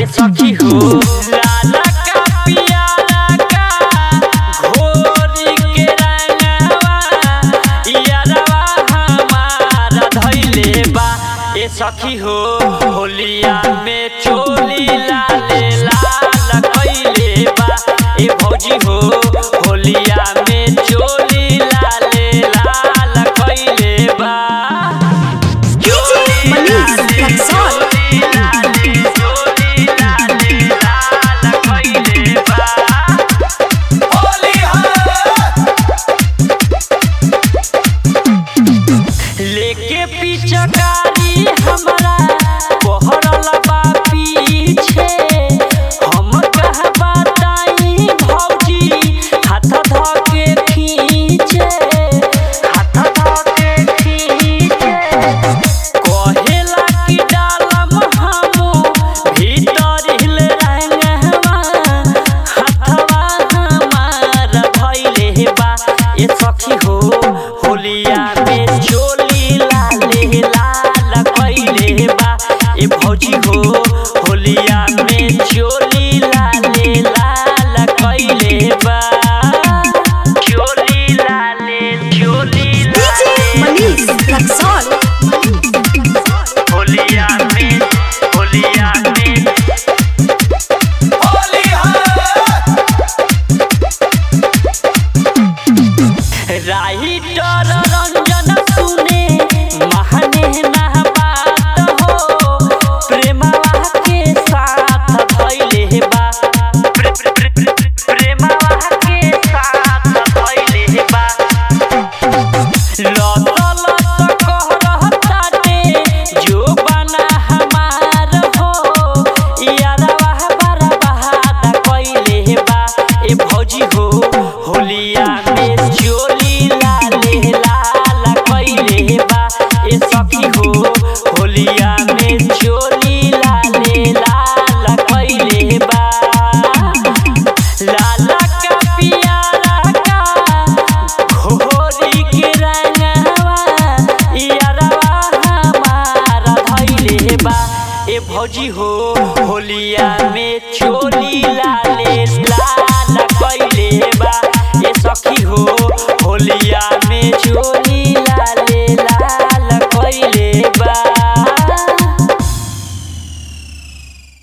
सखी हो लाला का पियारा का घोरी के रंगवा यारवा हमारा धइले बा ए सखी हो होलिया में चोली लाले लाल कइले बा ए भौजी हो होलिया में चोली लाले लाल कइले बा DJ Manish Luxor. लेके पिचकारी हमरा पहरल बा पीछे हम कह बताई भौजी हाथ धके खींचे हाथ धके खींचे कहेला कि डालम हमू भीतर हिल रंगवा हथवा हमार भइले बा ए सखी हो होलिया में चोली लाले लाल कइले बा ए भौजी हो होलिया में चोली लाले लाल कइले बा चोली लाले चोली DJ Manish Luxor. होलिया में होलिया में राइटर रंजन सुने महने ना बात हो प्रेमवा के साथ धइले बा प्रे- प्रे- प्रे- प्रे- प्रेमवा के साथ धइले बा लत लत कह रहताटे जो बना हमार हो यारवा बर्बाद कइले बा ए भौजी हो होलिया में चोली लाले लाल कइले बा ए सखी हो होलिया में चोली लाले लाल कइले बा लाला का पियारा का घोरी के रंगवा यारवा हमारा धइले बा ए भौजी हो होलिया में चोली लाल